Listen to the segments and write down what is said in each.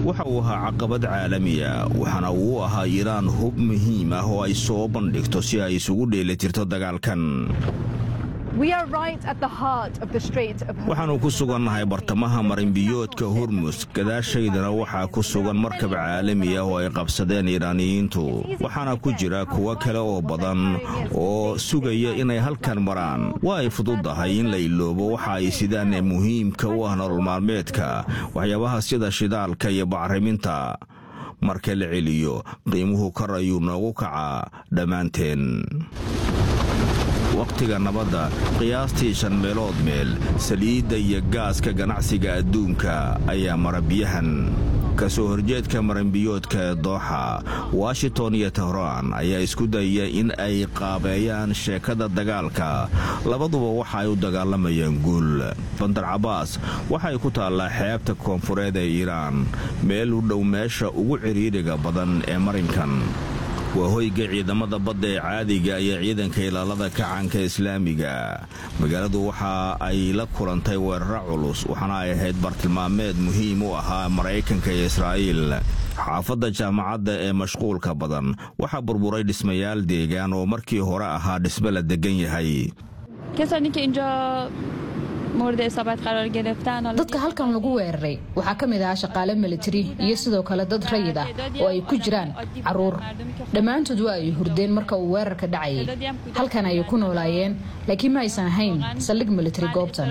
waxa uu ahaa caqabad caalamiya waxaana uu ahaa iiraan hub muhiim ah oo ay soo bandhigto si ay isugu dheelitirto dagaalkan waxaannu ku sugannahay bartamaha marinbiyoodka hormus gadaashaydana waxaa ku sugan markab caalami ah oo ay qabsadeen iiraaniyiintu waxaana ku jira kuwo kale oo badan oo sugaya inay halkan maraan waa ay fududahay in la iloobo waxa ay sidaan ee muhiimka u ah nolol maalmeedka waxyaabaha sida shidaalka iyo bacriminta marka la celiyo qiimuhu kor ayuu noogu kacaa dhammaanteen wakhtiga nabadda qiyaastii shan meelood meel saliidda iyo gaaska ganacsiga adduunka ayaa mara biyahan ka soo horjeedka maranbiyoodka ee dooxa washington iyo tehraan ayaa isku dayaya in ay qaabeeyaan sheekada dagaalka labaduba waxa ay u dagaalamayaan guul bandar cabaas waxay ku taallaa xeebta koonfureed ee iiraan meel u dhow meesha ugu cidhiidhiga badan ee marinkan waa hoyga ciidamada badda ee caadiga iyo ciidanka ilaalada kacanka islaamiga magaaladu waxa ay la kulantay weeraro culus waxaana ay ahayd bartilmaameed muhiim u ahaa maraykanka iyo israa'iil xaafadda jaamacadda ee mashquulka badan waxaa burburay dhismayaal deegaan oo markii hore ahaa dhisme la deggan yahay dadka halkan lagu weeraray waxaa ka mid ahaa shaqaale militari iyo sidoo kale dad rayid ah oo ay ku jiraan caruur dhammaantood waa ay hurdeen marka uu weerarka dhacayay halkan ayay ku noolaayeen laakiin ma aysan ahayn saldhig militari goobtan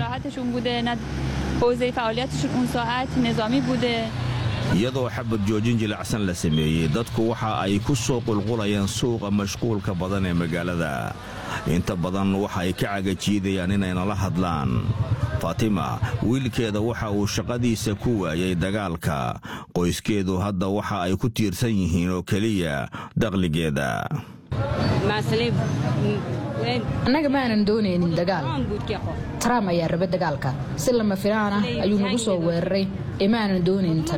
iyadoo xabad joojin jilacsan la sameeyey dadku waxa ay ku soo qulqulayaan suuqa mashquulka badan ee magaalada inta badan waxa ay ka cagajiidayaan inay nala hadlaan faatima wiilkeeda waxa uu shaqadiisa ku waayay dagaalka qoyskeedu hadda waxa ay ku tiirsan yihiin oo keliya dakhligeeda annaga maanan doonaynin dagaal trump ayaa raba dagaalka si lama filaan ah ayuu nagu soo weeraray ee maanan doonayn tan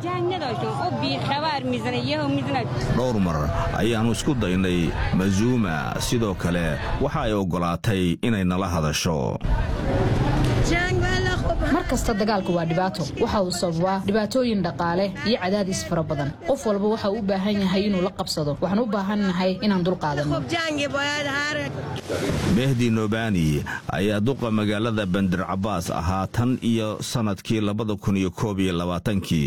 dhowr mar ayaannu isku daynay mazuuma sidoo kale waxa ay oggolaatay inay nala hadasho mar kasta dagaalku waa dhibaato waxa uu sababaa dhibaatooyin dhaqaale iyo cadaadis fara badan qof walba waxa uu u baahan yahay inuu la qabsado waxaan u baahannahay inaan dulqaadanno mehdi nobani ayaa duqa magaalada bandir cabaas ahaa tan iyo sannadkii labada kun iyo koob iyo labaatankii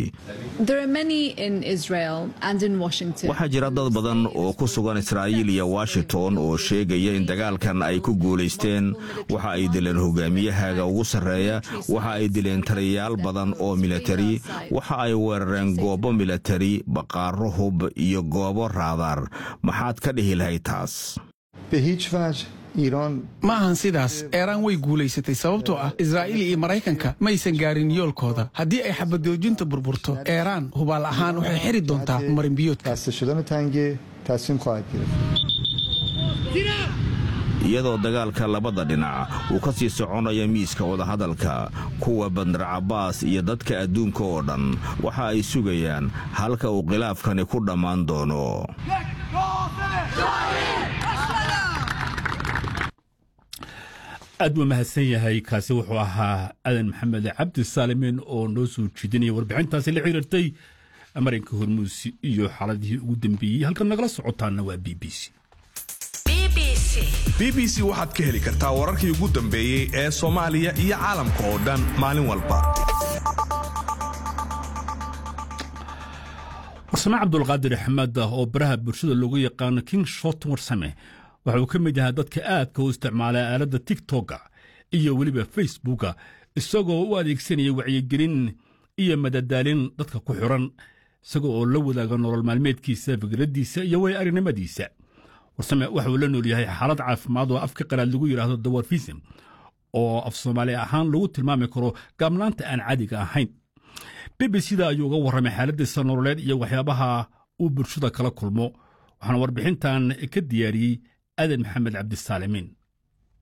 waxaa jira dad badan oo ku sugan israa'iil iyo washington oo sheegaya in dagaalkan ay ku guulaysteen waxa ay dileen hogaamiyahaaga ugu sarreeya waxa ay dileen taliyayaal badan oo militari waxa ay weerareen goobo militari baqaaro hub iyo goobo raadaar maxaad ka dhihi lahayd taas ma ahan sidaas eeraan way guulaysatay sababtoo ah israa'iil iyo maraykanka ma aysan gaarin yoolkooda haddii ay xabadoojinta burburto eeraan hubaal ahaan waxay xiri doontaa marinbiyoodka iyadoo dagaalka labada dhinac uu ka sii soconaya miiska wadahadalka kuwa bandar cabaas iyo dadka adduunka oo dhan waxa ay sugayaan halka uu khilaafkani ku dhammaan doono aad buu mahadsan yahay kaasi wuxuu ahaa adan maxamed cabdi saalimiin oo noo soo jeedinaya warbixintaasi la xiriirtay marinka hormuus iyo xaaladihii ugu dambeeyey halkan nagala socotaana waa b b c b b c waxaad ka heli kartaa wararkii ugu dambeeyey ee soomaaliya iyo caalamka oo dhan maalin walba warsame cabdulqaadir axmed oo baraha bulshada loogu yaqaano king shot warsame waxa uu ka mid yahaa dadka aadka u isticmaala aaladda tigtokga iyo weliba facebooka isagoo u adeegsanaya wacyigelin iyo madadaalin dadka ku xiran isaga oo la wadaaga nolol maalmeedkiisa fikraddiisa iyo way arrinimadiisa warsame waxa uu la nool yahay xaalad caafimaad oo afka qalaad lagu yidhaahdo dawarfism oo af soomaali ahaan lagu tilmaami karo gaabnaanta aan caadiga ahayn b b c da ayuu uga warramay xaaladdiisa nololeed iyo waxyaabaha uu bulshada kala kulmo waxaana warbixintan ka diyaariyey adan maxamed cabdisaalimiin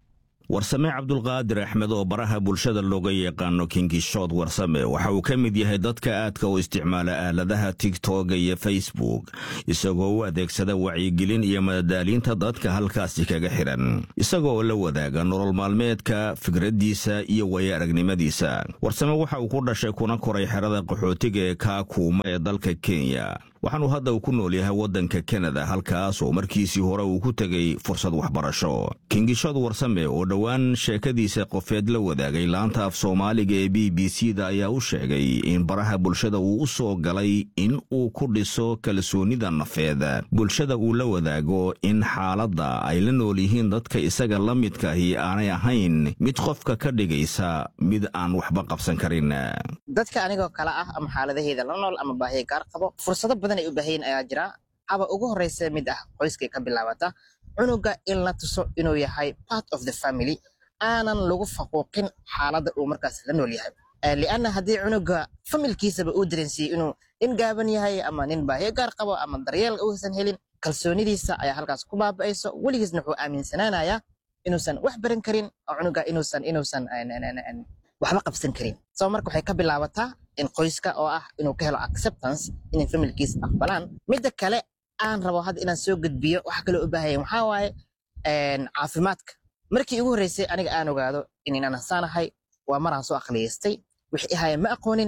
warsame cabdulqaadir axmed oo baraha bulshada looga yaqaano kinkishood warsame waxa uu ka mid yahay dadka aadka u isticmaala aaladaha tigtoga iyo facebook isagoo u adeegsada wacyigelin iyo madadaaliinta dadka halkaasi kaga xidhan isagoo la wadaaga nolol maalmeedka fikraddiisa iyo waya aragnimadiisa warsame waxa uu ku dhashay kuna koray xerada qaxootiga ee kaakuuma ee dalka kenya waxaanuu hadda uu ku nool yahay waddanka kanada halkaas oo markiisii hore uu ku tegay fursad waxbarasho kingishood warsame oo dhowaan sheekadiisa qofeed la wadaagay laanta af soomaaliga ee b b c da ayaa u sheegay in baraha bulshada uu u soo galay in uu ku dhiso kalsoonida nafeed bulshada uu la wadaago in xaaladda ay la nool yihiin dadka isaga la midkaahi aanay ahayn mid qofka ka dhigaysa mid aan waxba qabsan karin dadka anigoo kale ah ama xaaladaheeda la nool ama baahiya gaar qabo fursado badan ay u baahayin ayaa jira haba ugu horreysa mid ah qoyskay ka bilaabata cunuga in la tuso inuu yahay part of the family aanan lagu faquuqin xaaladda uu markaas la nool yahay lianna haddii cunuga familkiisaba uu dareensiiyey inuu nin gaaban yahay ama nin baahiyo gaar qabo ama daryeel uusan helin kalsoonidiisa ayaa halkaas ku baaba'ayso weligiisna wuxuu aaminsanaanayaa inuusan wax baran karin oo cunuga inuusan inuusan waxba qabsan karin soo marka waxay ka bilaabataa in qoyska oo ah inuu ka helo acceptance inay familkiisa aqbalaan midda kale aan rabo hadda inaan soo gudbiyo waxa kaloo u baahaya waxaa waaye caafimaadka markii ugu horreysay aniga aan ogaado inaan hasaanahay waa maraan soo aqliyaystay wixii ahaya ma aqoonin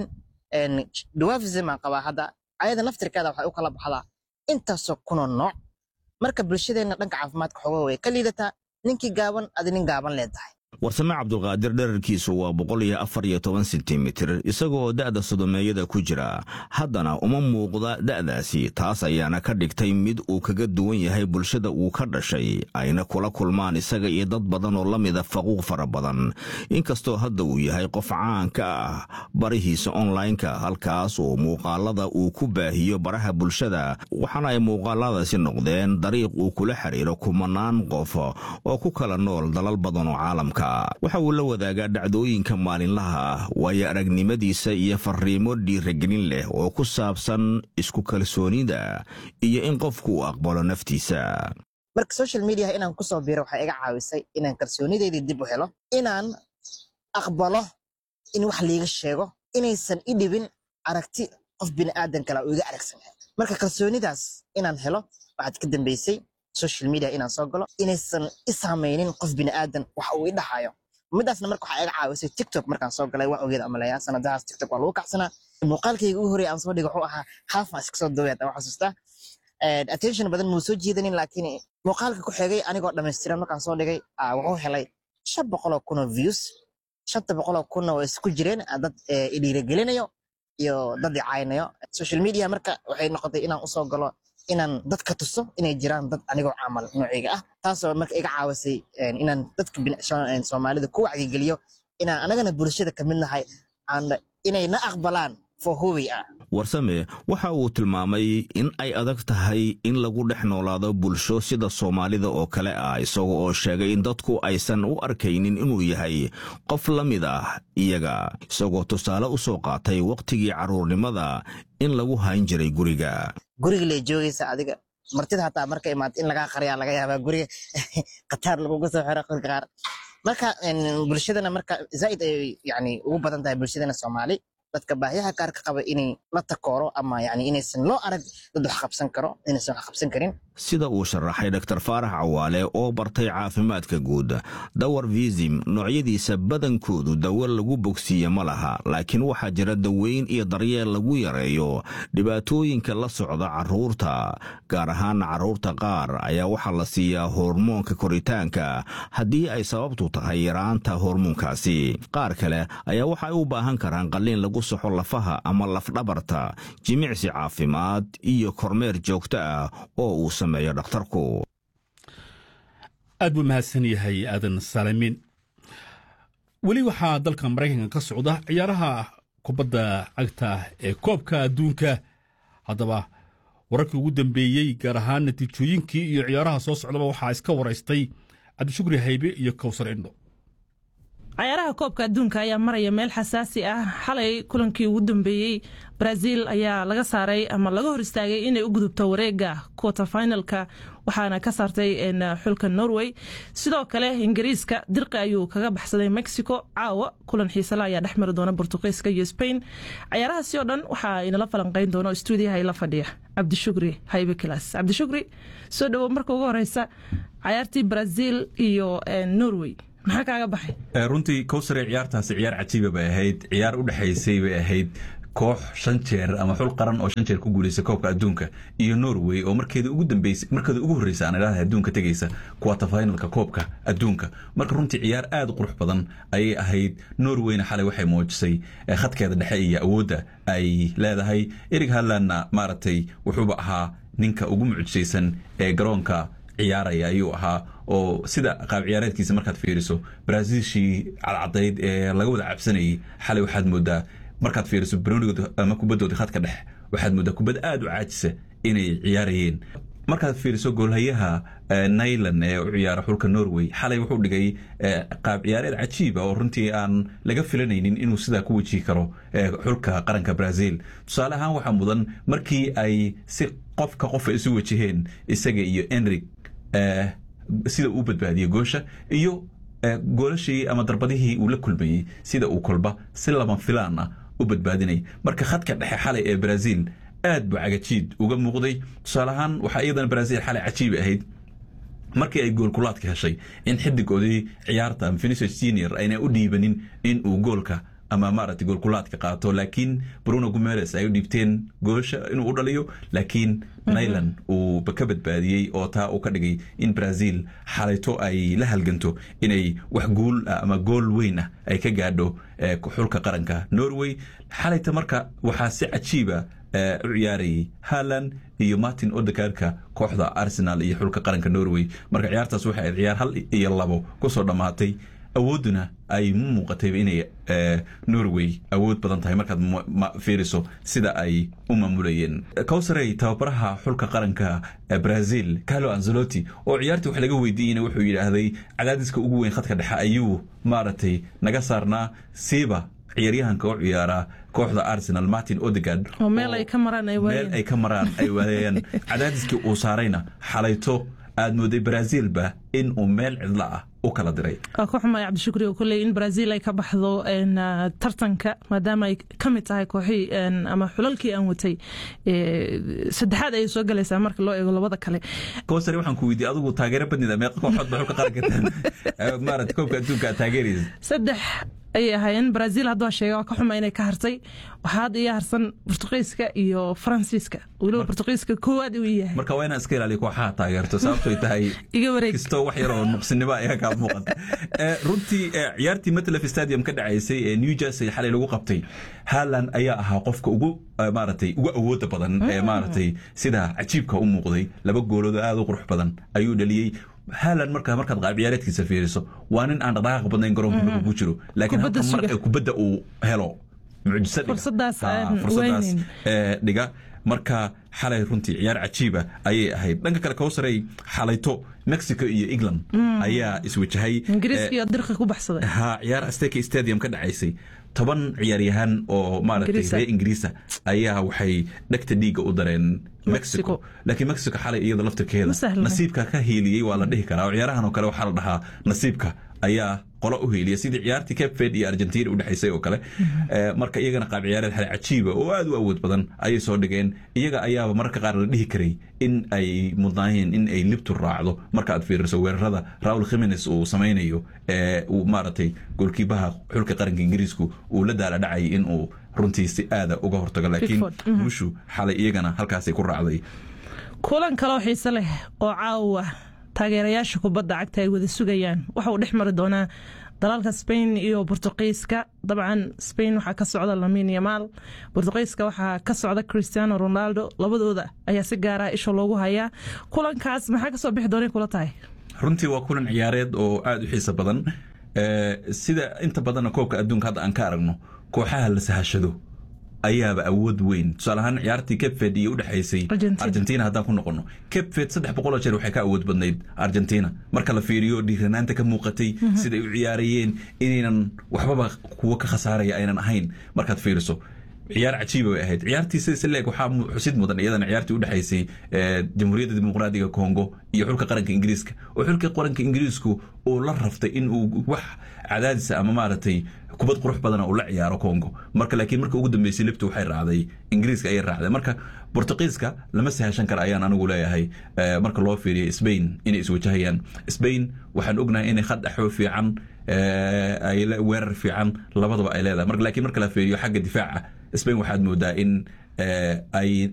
dwarfism aan qabaa hadda ayada naftirkeeda waxay u kala baxdaa intaasoo kunoo nooc marka bulshadeenna dhanka caafimaadka xogaa way ka liidataa ninkii gaaban adi nin gaaban leedahay warsame cabdulqaadir dherarkiisu waa boqol iyo afar iyo toban sentimitir isagoo da'da sodomeeyada ku jira haddana uma muuqda da'daasi taas ayaana ka dhigtay mid uu kaga duwan yahay bulshada uu ka dhashay ayna kula kulmaan isaga iyo dad badan oo la mida faquuq fara badan inkastoo hadda uu yahay qof caan ka ah barihiisa onlineka halkaas oo muuqaalada uu ku baahiyo baraha bulshada waxaana ay muuqaaladaasi noqdeen dariiq uu kula xiriiro kumanaan qof oo ku kala nool dalal badan oo caalamka waxa uu la wadaagaa dhacdooyinka maalinlaha ah waayo aragnimadiisa iyo fariimo dhiiragelin leh oo ku saabsan isku kalsoonida iyo in qofku uu aqbalo naftiisa marka social mediaha inaan kusoo biro waxay iga caawisay inaan kalsoonideydii dib u helo inaan aqbalo in wax liiga sheego inaysan i dhibin aragti qof bini'aadan kala oo iga aragsan marka kalsoonidaas inaan helo waxaad ka dambeysay social media inaan soo galo inaysan i saamaynin qof bini'aadan wax uu i dhahayo midaasna marka waxaa iga caawisay tiktok markaan soo galay waa ogeed amaleeyaa sanadahaas tiktok waa lagu kacsanaa muuqaalkayga ugu horreya aan soo dhiga wuxuu ahaa haafaan iska soo daweed aan xasuustaa attention badan muu soo jiidanin laakiin muuqaalka ku xigay anigoo dhammaystiran markaan soo dhigay wuxuu helay shan boqoloo kun oo views shanta boqoloo kunna waa isku jireen dad idhiiragelinayo iyo dad i caynayo social media marka waxay noqotay inaan usoo galo inaan dadka tuso inay jiraan dad anigoo camal nooceyga ah taasoo marka iga caawisay inaan dadka soomaalida ku wacyigeliyo inaan anagana bulshada ka mid nahay inay na aqbalaan warsame waxa uu tilmaamay in ay adag tahay in lagu dhex noolaado bulsho sida soomaalida oo kale ah isaga oo sheegay in dadku aysan u arkaynin inuu yahay qof la mid ah iyaga isagoo tusaale u soo qaatay wakhtigii carruurnimada in lagu hayn jiray guriga guriga lee joogaysa adiga martida hataa marka imaata in lagaa qaryaa laga yaabaa guriga khataar laguga soo xiro qolka qaar marka bulshadana marka zaaid ay yani ugu badan tahay bulshadana soomaali dadka baahiyaha gaarka qaba inay la takooro ama yani inaysan loo arag dad wax qabsan karo inaysan wax qabsan karin sida uu sharaxay dr faarax cawaale oo bartay caafimaadka guud dawar visim noocyadiisa badankoodu dawo lagu bogsiiye ma laha laakiin waxaa jira daweyn iyo daryeel lagu yareeyo dhibaatooyinka la socda carruurta gaar ahaan carruurta qaar ayaa waxaa la siiyaa hormoonka koritaanka haddii ay sababtu tahay yaraanta hormoonkaasi qaar kale ayaa waxay u baahan karaan qalliin lagu soxo lafaha ama lafdhabarta jimicsi caafimaad iyo kormeer joogto ah oo uu sameeyo dhakhtarku aad buu mahadsan yahay aadan saalimiin weli waxaa dalka maraykanka ka socda ciyaaraha kubadda cagta ee koobka adduunka haddaba wararkii ugu dambeeyey gaar ahaan natiijooyinkii iyo ciyaaraha soo socdaba waxaa iska waraystay cabdishukri haybe iyo kowsar indho cayaaraha koobka adduunka ayaa maraya meel xasaasi ah xalay kulankii ugu dambeeyey brazil ayaa laga saaray ama laga hor istaagay inay u gudubto wareega quater finalka waxaana ka saartay xulka norway sidoo kale ingiriiska dirqi ayuu kaga baxsaday mexico caawa kulan xiisala ayaa dhex mari doona bortuqiiska iyo spain cayaarahaasi oo dhan waxaa inala falanqeyn doona stuudiyaha ila fadhiya cabdishukri haybe kilas cabdishukri soo dhawow marka ugu horeysa cayaartii brazil iyo norway maxaa kaaga baxay runtii kowsare ciyaartaasi ciyaar cajiiba bay ahayd ciyaar u dhexaysay bay ahayd koox shan jeer ama xul qaran oo shan jeer ku guuleysay koobka adduunka iyo norway oo markeeda ugu dambeysay markeeda ugu horreysay aan idhahda adduunka tegeysa quarter finalka koobka adduunka marka runtii ciyaar aad u qurux badan ayay ahayd norwayna xalay waxay muujisay khadkeeda dhexe iyo awoodda ay leedahay erig hadlandna maaragtay wuxuuba ahaa ninka ugu mucjisaysan ee garoonka ciyaaraya ayuu ahaa oo sida qaab ciyaareedkiisa markaad fiiriso brazilshii cadcadayd ee laga wada cabsanayay xalay waxaad moodaa markaad fiiriso baronigood ama kubaddooda khadka dhex waxaad moodaa kubad aad u caajisa inay ciyaarayeen markaad fiiriso goolhayaha nailan ee u ciyaara xulka norway xalay wuxuu dhigay qaab ciyaareed cajiiba oo runtii aan laga filanaynin inuu sidaa ku wejihi karo xulka qaranka brazil tusaale ahaan waxaa mudan markii ay si qofka qofa isu wajaheen isaga iyo enrig sida uu badbaadiyey goosha iyo goolashii ama darbadihii uu la kulmayey sida uu kolba si lama filaan ah u badbaadinay marka khadka dhexe xalay ee brazil aad buu cagajiid uga muuqday tusaale ahaan waxaa iyadana brazil xalay cajiibi ahayd markii ay goolkulaadka heshay in xidigoodii ciyaarta vinicius senior ayna u dhiibanin in uu goolka ama maaragtay goolkulaadka qaato laakiin bruno gumeres ay u dhiibteen goosha inuu u dhaliyo laakiin nailan uu ka badbaadiyey oo taa uu ka dhigay in brazil xalayto ay la halganto inay wax guul ah ama gool weyn ah ay ka gaadho xulka qaranka norway xalayta marka waxaa si cajiiba u ciyaarayay haland iyo martin odegaarka kooxda arsenal iyo xulka qaranka norway marka ciyaartaas waxay ahayd ciyaar hal iyo labo kusoo dhammaatay awoodduna ay mu muuqatayba inay norway awood badan tahay markaad fiiriso sida ay u maamulayeen cowsarey tababaraha xulka qaranka brazil carlo anzelotti oo ciyaartii wax laga weydiiyeyna wuxuu yidhaahday cadaadiska ugu weyn khadka dhexe ayuu maaragtay naga saarnaa siiba ciyaaryahanka u ciyaara kooxda arsenal martin odegard oo meel ay ka maraan ay meel ay ka maraan ay waayeen cadaadiskii uu saarayna xalayto aad mooday brazilba in uu meel cidla ah u kala diray waa ka xumay cabdishukri oo kulley in brazil ay ka baxdo tartanka maadaama ay ka mid tahay kooxii ama xulalkii aan watay saddexaad ayay soo galaysaa marka loo eego labada kale kowsare waxaan ku weydiiyey adigu taageero badnida meeqa kooxood ba xulka qaranka maarata koobka adduunka aad taageeraysa saddex ayay ahaayeen brazil hadduu sheega waa ka xuma inay ka hartay waxaa hadda iyo harsan bortuqiiska iyo faransiiska weliba bortuqiiska koowaad uu yahay marka waa inaan iska ilaaliyo kooxaha taageerto sababtoy tahay iga wareeg kastoo wax yar oo nuqsinimo ayaa kaa muuqata runtii ciyaartii matlaf stadium ka dhacaysay ee new jersey xalay lagu qabtay haaland ayaa ahaa qofka ugu maaragtay ugu awooda badan ee maaragtay sida cajiibka u muuqday laba goolood aad u qurux badan ayuu dhaliyey haaland markaa markaad qaab ciyaareedkiisa fiiriso waa nin aan dhaqdhaqaaq badnayn garoonka markuu ku jiro laakiin halka mar ee kubadda uu helo mucjiso fursadaas fursadaas dhiga marka xalay runtii ciyaar cajiiba ayay ahayd dhanka kale kowsarey xalayto mexico iyo england ayaa iswajahay ingiriiska dirqi ku baxsaday ha ciyaar asteka stadium ka dhacaysay toban ciyaaryahan oo maaragtay reer ingiriisa ayaa waxay dhegta dhiigga u dareen mexico laakiin mexico xalay iyada laftirkeeda nasiibka ka hiiliyey waa la dhihi karaa oo ciyaarahan oo kale waxaa la dhahaa nasiibka ayaa qolo u hiiliya sidii ciyaartii cape verde iyo argentina udhexaysay oo kale marka iyagana qaab ciyaareed xale cajiiba oo aad u awood badan ayay soo dhigeen iyaga ayaaba mararka qaar la dhihi karay in ay mudnaayeen in ay libtu raacdo marka aad fiiriso weerarada raul khimines uu samaynayo ee uu maaragtay goolkiibaha xulka qaranka ingiriisku uu la daala dhacayay in uu runtii si aada uga hortago laakiin guushu xalay iyagana halkaasay ku raacday kulan kaloo xiise leh oo caawa taageerayaasha kubadda cagta ay wada sugayaan waxa uu dhex mari doonaa dalalka spain iyo bortuqiiska dabcan spain waxaa ka socda lamin yamaal bortuqiiska waxaa ka socda cristiano ronaldo labadooda ayaa si gaara isha loogu hayaa kulankaas maxaa kasoo bixi doonay kula tahay runtii waa kulan ciyaareed oo aada u xiiso badan sida inta badanna koobka adduunka hadda aan ka aragno kooxaha la sahashado ayaaba awood weyn tusaale ahaan ciyaartii capved iyo udhexaysay argentina haddaan ku noqono capved saddex boqoloo jeer waxay ka awood badnayd argentina marka la fiiriyo dhiiranaanta ka muuqatay siday u ciyaarayeen inaynan waxbaba kuwo ka khasaaraya aynan ahayn markaad fiiriso ciyaar cajiiba bay ahayd ciyaartii sida sileeg waxaa xusid mudan iyadana ciyaartii u dhexaysay jamhuuriyadda dimuqraadiga congo iyo xulka qaranka ingiriiska oo xulka qaranka ingiriisku uu la raftay in uu wax cadaadisa ama maaragtay kubad qurux badana uu la ciyaaro congo marka laakiin marka ugu dambeysay libta waxay raacday ingiriiska ayay raacday marka bortuqiiska lama sahashan kara ayaan anigu leeyahay marka loo fiiriyo spain inay iswajahayaan spain waxaan ognahay inay khad axoo fiican ay weerar fiican labadaba ay leedahay marka laakiin marka la fiiriyo xagga difaaca spain waxaad moodaa in ay